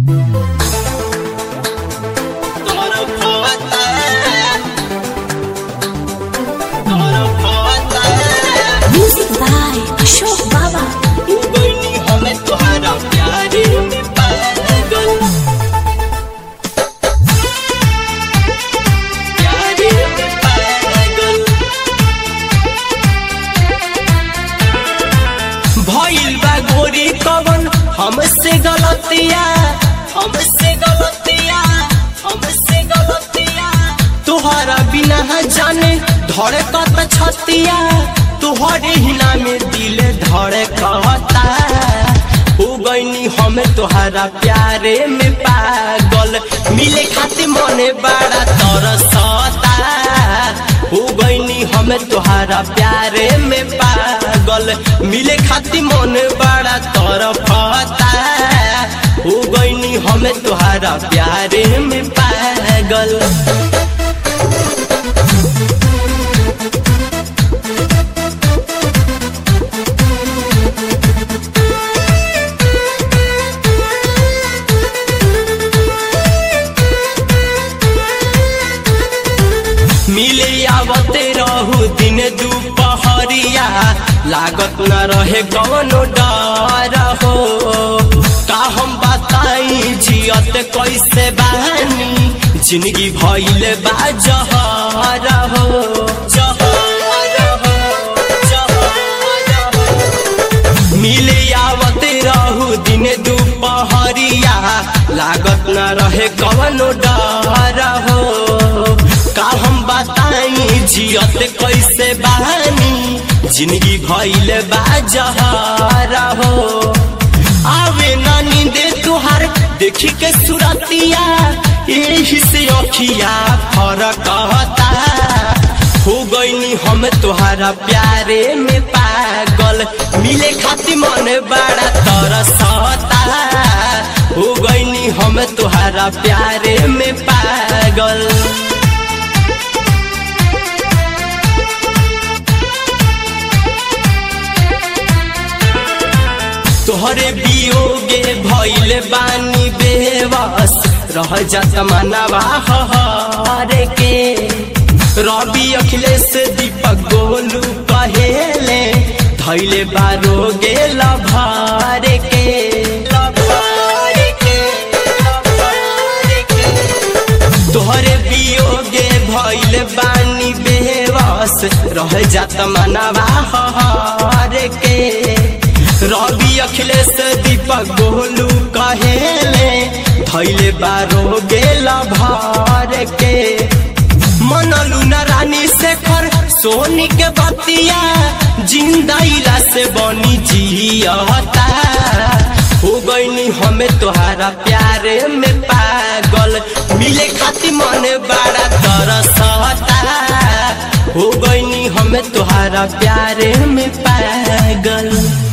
Music by Ashok Baba. भइल बा गोरी कवन हमसे गलतिया हमसे गलतिया हमसे गलतिया तुहरा बिना जाने धड़कत छतिया तुहरे हिना में दिल धड़कता हो गईनी हम तुहरा प्यारे में पागल मिले खातिर मने बड़ा तरसता हो गईनी हम तुहरा प्यारे में पागल मिले खातिर मन बड़ा तरफता हो गईनी हम तुहरा प्यारे में पागल मिले आवते रहू दिन दुपहरिया लागत न रहे कवनो डर हो का हम बताई जियत कैसे बहानी जिंदगी भइल बा जहर हो जहर हो जहर हो मिले आवते रहू दिन दुपहरिया लागत न रहे कवनो डर हो का हम बताई जियत कैसे बहानी जिंदगी भइल बा जहर हो आवे ना नींदे तुहार देखी के सुरतिया यही से अखिया फरक होता हो गईनी हम तुहारा प्यारे में पागल मिले खातिर मन बड़ा तरसता हो गईनी हम तुहारा प्यारे में पागल तोहरे बियोगे भइल बानी बेवस रह जात मनवा हरे के रवि अखिलेश दीपक गोलू कहेले धैले बारोगे लभारे के लभारे के लभारे के तोहरे बियोगे भइल बानी बेवस रह जात मनवा हरे के रवि अखिलेश दीपक गोलू कहेले धैले बारो गेल भर के मनलू न रानी शेखर सोनी के बतिया जिंदा इला से बनी जियता हो गईनी हमें तोहारा प्यारे में पागल मिले खातिर मन बड़ा तरसता हो गईनी हमें तोहारा प्यारे में पागल